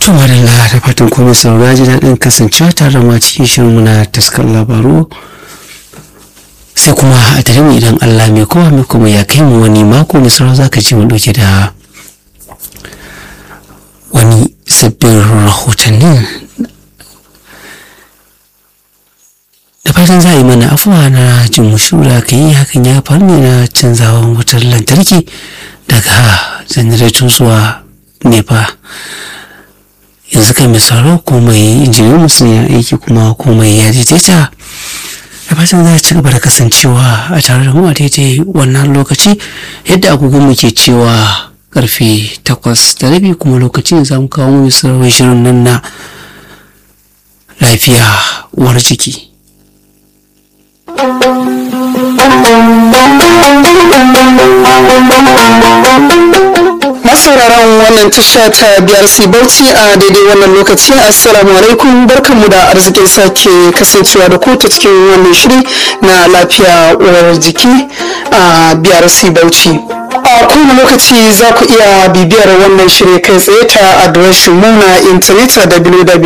To madalla da fatan kuma saurara ji daɗin kasancewa tare da ma cikin shirin muna taskar labaru sai kuma a tare mu idan Allah mai kowa mai kuma ya kai mu wani mako mai saurara za ka ji mu ɗauke da wani sabbin rahotannin da fatan za a yi mana afuwa na jin mushura ka yi hakan ya faru ne na canzawan wutar lantarki daga janareto zuwa nepa yanzu kai mai sauraro komai injiniyan musu ya aiki kuma komai ya daidaita da fatan za a ci gaba da kasancewa a tare da mu a daidai wannan lokaci yadda agogon mu ke cewa karfe takwas da rabi kuma lokacin za mu kawo mu sarrafa shirin nan na lafiya uwar ciki masauraran wannan tasha ta BRC Bauchi a daidai wannan lokaci assalamu alaikum barkanmu da arzikin sake kasancewa da ku ta cikin wannan shiri na lafiya uwar jiki a BRC Bauchi a kowane lokaci za ku iya bibiyar wannan shiri kai tsaye ta adireshin mu na intanet a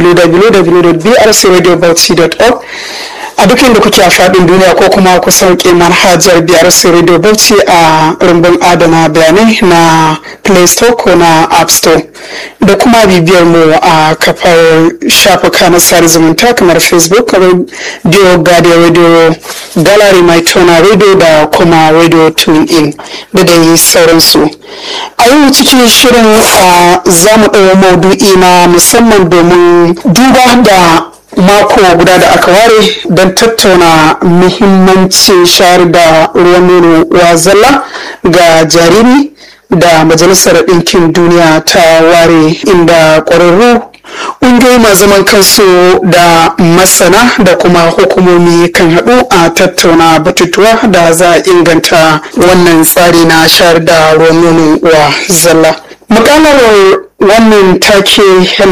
www.brcradiobauchi.org a duk inda kuke a faɗin duniya ko kuma ku sauke manhajar biyar radio bauchi a rumbun adana bayanai na play store ko na app store da kuma bibiyar mu a kafar shafuka na sada zumunta kamar facebook radio gadi radio gallery mai tona radio da kuma radio tune in da dai sauransu a yau cikin shirin za mu ɗaya maudu'i na musamman domin duba da mako guda da aka ware don tattauna muhimmancin shayar da ruwan nono wa zalla ga jariri da majalisar ɗinkin duniya ta ware inda ƙwararru ƙungiyoyi masu zaman kansu da masana da kuma hukumomi kan haɗu a tattauna batutuwa da za a inganta wannan tsari na shayar da ruwan nono wa zalla mukalar wannan take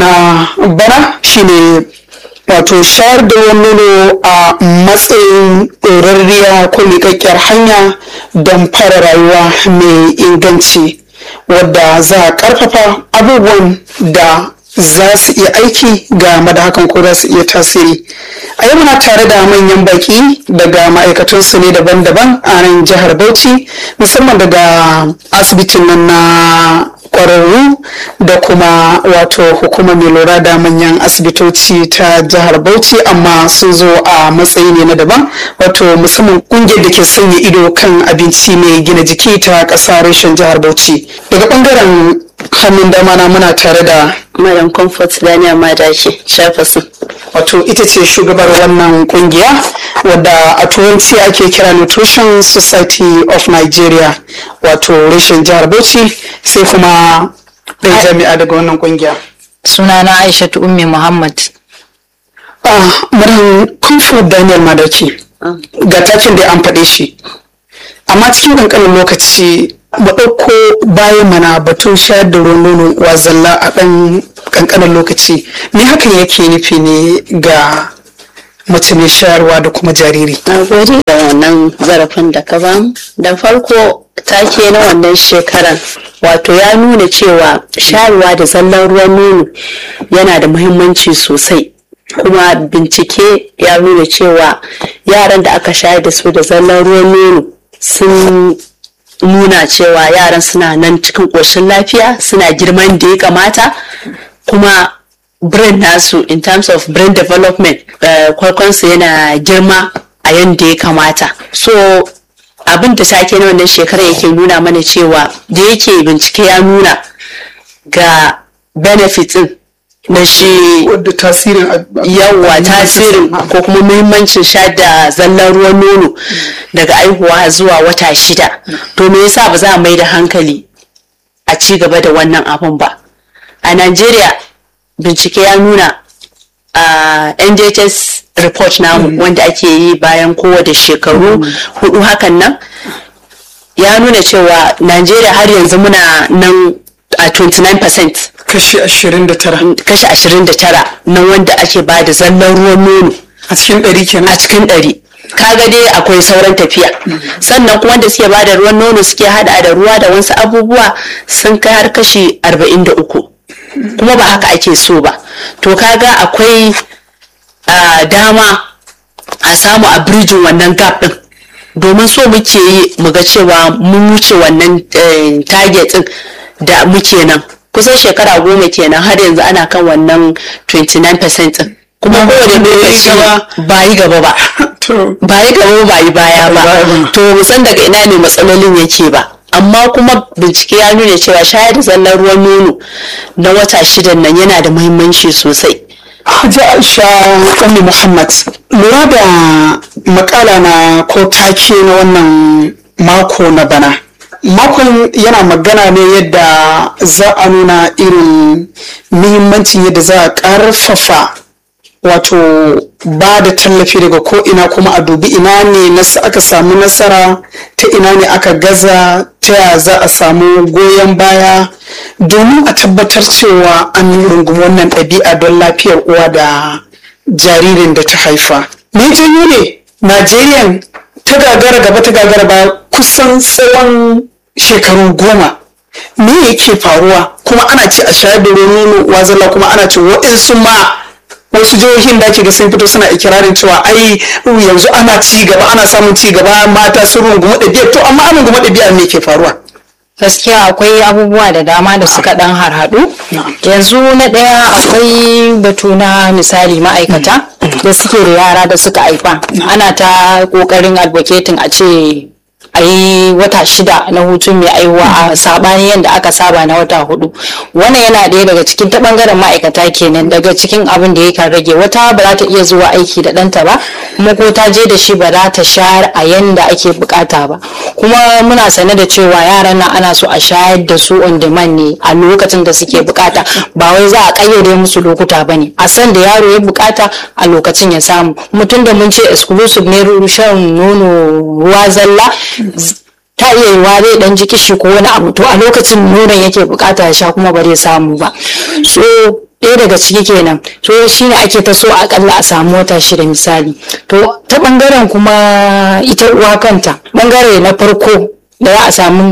na bana shine wato shayar da ruwan nono a matsayin ɗorarriya ko miƙaƙƙiyar hanya don fara rayuwa mai inganci wadda za a ƙarfafa abubuwan da za su iya aiki ga madahakan ko za su iya tasiri a yau muna tare da manyan baki daga ma'aikatansu ne daban-daban a nan jihar bauchi musamman daga asibitin nan na kwararru da kuma wato hukumar mai lura da manyan asibitoci ta jihar bauchi amma sun zo a matsayi ne na daban wato musamman kungiyar da ke sanya ido kan abinci mai gina jiki ta ƙasa reshen jihar bauchi daga bangaren hannun dama na muna tare da Madam Comfort Daniel Madashi Shafasu. wato ita ce shugabar wannan kungiya wadda a turanci ake kira nutrition society of nigeria wato reshen jihar bauchi sai kuma ɗan jami'a daga wannan kungiya Sunana Aishatu Ummi Muhammad. ah madam comfort daniel madaki ga takin da an faɗe shi amma cikin ƙanƙanin lokaci mu ɗauko bayan mana batun shayar da ruwan nono wa zalla a ɗan ƙanƙanin lokaci me hakan yake nufi ne ga mace mai shayarwa da kuma jariri Na gode da wannan zarafin da ka bamu. Da farko take na wannan shekaran wato ya nuna cewa shayarwa da zallan ruwan nono yana da muhimmanci sosai. Kuma bincike ya nuna cewa yaran da aka shayar da su da zallan ruwan nono sun nuna cewa yaran suna nan cikin ƙoshin lafiya suna girman da ya kamata kuma brain nasu in terms of brain development uh, kwalkwansu yana girma a yadda ya kamata so abin da take na wannan shekarar yake nuna mana cewa da yake bincike ya nuna ga benefits din na shi wadda tasirin yawa tasirin ko kuma muhimmancin sha da zallan ruwan nono daga aihuwa zuwa wata shida to me yasa ba za a mai da hankali a ci gaba da wannan abun ba a Najeriya bincike ya nuna a NJHS report namu wanda ake yi bayan kowace shekaru hudu hakan nan ya nuna cewa Najeriya har yanzu muna nan a 29% kashi 29 kashi 29 na wanda ake ba da zallan ruwan nono a cikin ɗari kenan a cikin ɗari kaga dai akwai sauran tafiya sannan kuma wanda suke ba da ruwan nono suke hada da ruwa da wasu abubuwa sun kai har kashi 43 kuma ba haka ake so ba to kaga akwai ah, dama a samu a birjin wannan gap din domin so muke yi mu ga cewa mun wuce wannan eh, target din da muke nan kusan shekara goma kenan har yanzu ana kan wannan 29% din kuma kowane lokaci ba yi gaba ba to ba yi gaba ba yi baya ba to mu san daga ina ne matsalolin yake ba amma kuma bincike ya nuna cewa shayar da zallar ruwan nono na wata shidan nan yana da muhimmanci sosai Hajji Aisha Ummi Muhammad lura da makala na ko take na wannan mako na bana. Makon yana magana ne yadda za a nuna irin muhimmancin yadda za a ƙarfafa wato ba da tallafi daga ko ina kuma a dubi ina ne nas- aka samu nasara ta ina ne aka gaza ta ya za a samu goyon baya domin a tabbatar cewa an rungumi wannan ɗabi'a don lafiyar uwa da jaririn da ta haifa me janyo ne najeriya ta gagara gaba ta gagara ba kusan tsawon shekaru goma me yake faruwa kuma ana ce a shayar da ruwan nono wazala kuma ana ce waɗansu ma wasu jihohin da ke ga sun fito suna ikirarin cewa ai yanzu ana ci gaba ana samun ci gaba mata sun rungumi ɗabi'a to amma an rungumi ɗabi'a me ke faruwa gaskiya akwai abubuwa da dama da suka dan harhaɗu yanzu na ɗaya akwai batu na misali ma'aikata da suke da yara da suka haifa ana ta ƙoƙarin advocating a ce a yi wata shida na hutu mai aihuwa a sabani yadda aka saba na wata hudu wannan yana ɗaya daga cikin ta bangaren ma'aikata kenan daga cikin abin da yakan rage wata ba za ta iya zuwa aiki da ɗanta ba kuma ko ta je da shi ba za ta shayar a yanda ake bukata ba kuma muna sane da cewa yaran nan ana so a shayar da su on demand ne a lokacin da suke bukata ba wai za a kayyade musu lokuta ba ne a san da yaro ya bukata a lokacin ya samu mutum da mun ce exclusive ne shan nono ruwa zalla ta iya yiwa zai dan ji kishi ko wani abu to a lokacin nonon yake bukata ya sha kuma ba zai samu ba so ɗaya daga ciki kenan to shine ake ta so akalla a samu wata shida misali to ta bangaren kuma ita uwa kanta bangare na farko da za a samu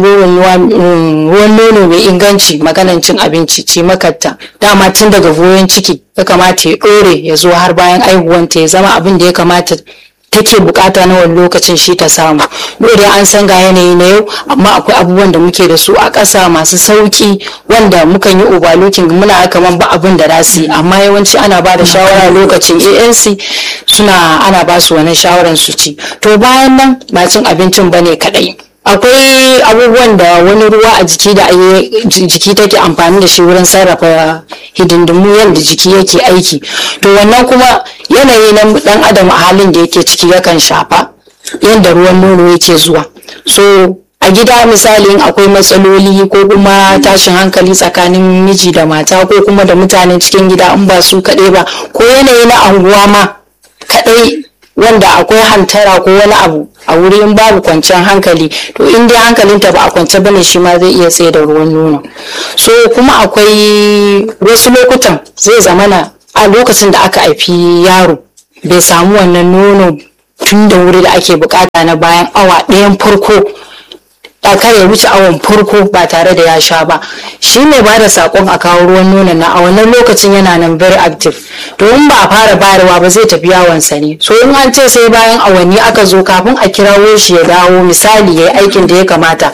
ruwan nono mai inganci maganan cin abinci ce makarta dama tun daga goyon ciki ya kamata ya ɗore ya zo har bayan aihuwanta ya zama abin da ya kamata take bukata na wani lokacin shi ta samu dole an san ga yanayi na yau amma akwai abubuwan da muke da su a ƙasa masu sauki wanda mukan yi overlooking muna kaman ba abin da za yi amma yawanci ana ba da shawara lokacin anc suna ana ba su wani shawaran su ci to bayan nan ba cin abincin bane kadai akwai abubuwan da wani ruwa a jiki da jiki take amfani da shi wurin sarrafa hidindimu yadda jiki yake aiki to wannan kuma yanayi na dan adam a halin da yake ciki yakan shafa yadda ruwan nono yake zuwa so a gida misali akwai matsaloli ko kuma tashin hankali tsakanin miji da mata ko kuma da mutanen cikin gida in ba su kaɗai ba ko yanayi na anguwa ma kaɗai wanda akwai hantara ko wani abu a wuri in babu kwanciyar hankali to in dai hankalinta ba a kwance bane shi ma zai iya tsaye da ruwan nono so kuma akwai wasu lokutan zai zamana a lokacin da aka haifi yaro bai samu wannan nono tun da wuri da ake bukata na bayan awa ɗayan farko kar ya wuce awon farko ba tare da ya sha ba shi ne ba da sakon a kawo ruwan nonon na a wannan lokacin yana nan very active to in ba a fara bayarwa ba zai tafi yawonsa ne so in an ce sai bayan awanni aka zo kafin a kirawo shi ya dawo misali ya yi aikin da ya kamata